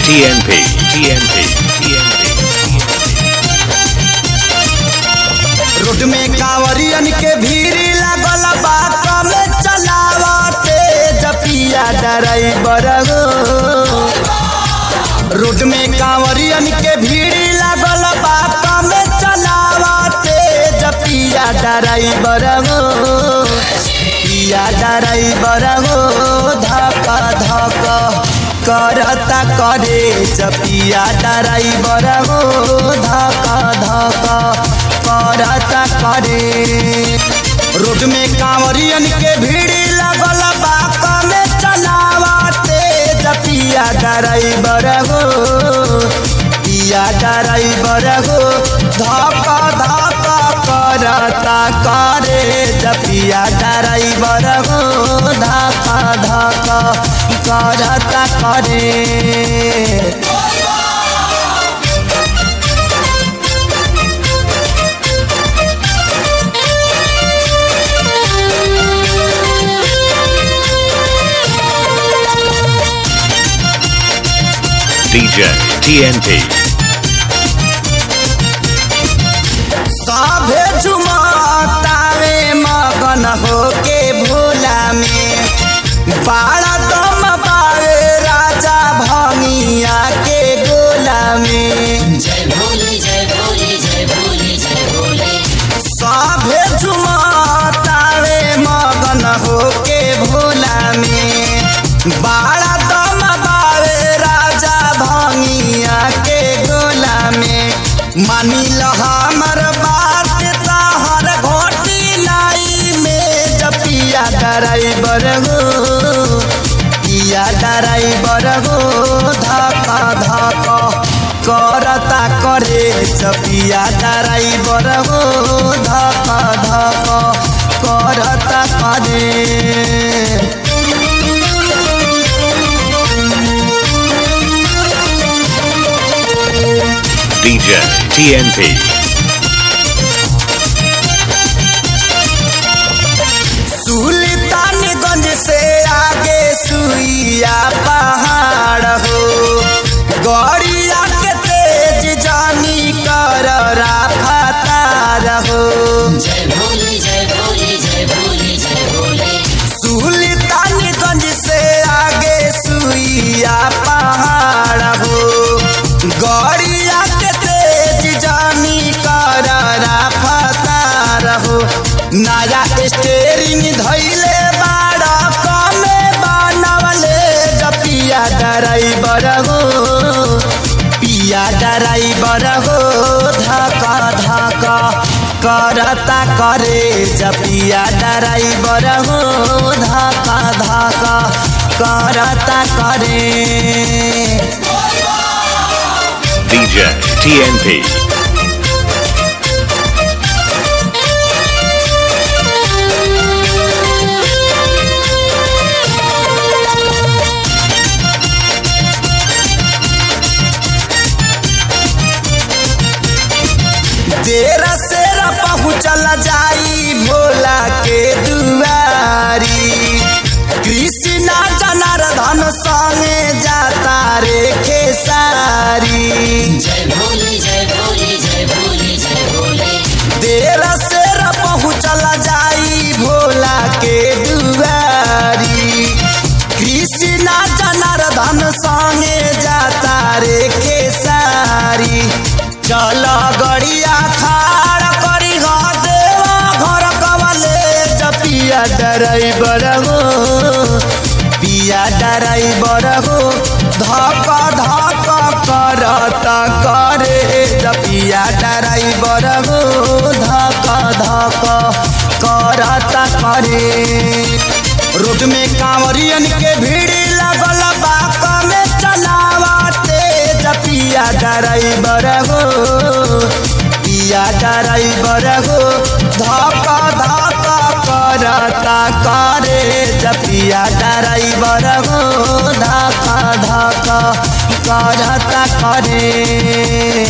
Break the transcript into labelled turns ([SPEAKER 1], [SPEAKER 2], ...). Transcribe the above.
[SPEAKER 1] TNP, TNP, TNP.
[SPEAKER 2] Road में कांवरियन के भीड़ लागल बा कमे चलावते जपिया ड्राइवर हो रोड में कांवरियन के भीड़ लागल बा कमे चलावते जपिया ड्राइवर हो पिया ड्राइवर हो धक धक करता करे जपिया ड्राइवर हो धक धक करता करे रोड में कांवरियन के भीड़ लगल बा कमे चलावते जपिया ड्राइवर हो पिया ड्राइवर हो धक धक करता करे जपिया ड्राइवर हो धक धक करता करे
[SPEAKER 1] DJ, TNP.
[SPEAKER 2] सभे झुमतावे मगन होके भोला में बाड़ा दम पावे राजा भंगिया के गोला में
[SPEAKER 3] जय भोले जय भोले जय भोले जय भोले
[SPEAKER 2] सभे झुमतावे मगन होके भोला में बाड़ा दम पावे राजा भंगिया के गोला में मानी ल हमर बात तहर घोटी लाई में जपिया ड्राइवर हो पिया ड्राइवर हो धक धक करता करे जपिया ड्राइवर हो धक धक करता करे
[SPEAKER 1] DJ, TNP.
[SPEAKER 2] सुल्तानगंज से आगे सुइया पहाड़ हो गड़िया के तेज जानी कर राफतार हो
[SPEAKER 3] जय भोले जय भोले जय भोले जय भोले
[SPEAKER 2] सुल्तानगंज से आगे सुइया पहाड़ हो गड़िया के तेज जानी कर राफतार हो नया स्टेरिंग धैले बाड़ा कमे बनवले जपिया ड्राइवर हो पिया ड्राइवर हो धका धका करता करे जपिया ड्राइवर हो धका धका करता करे
[SPEAKER 1] DJ, TNP.
[SPEAKER 2] देर सेर पहुँचल जाई भोला के दुआरी कृष्णा जनार्दन संगे जाता रे खेसारी
[SPEAKER 3] जय भोले जय भोले जय भोले जय भोले
[SPEAKER 2] देर सेर पहुँचल जाई भोला के दुआरी कृष्णा जनार्दन संगे जाता रे खेसारी चल गड़िया खाड़ करी हो देवा घर कवले जपिया ड्राइवर हो पिया ड्राइवर हो धक धक करता करे जपिया ड्राइवर हो धक धक करता करे रोड में कांवरियन के भीड़ लगल बा कमे चलावते जपिया ड्राइवर हो पिया ड्राइवर हो धक धक करता करे जपिया ड्राइवर हो धक धक करता करे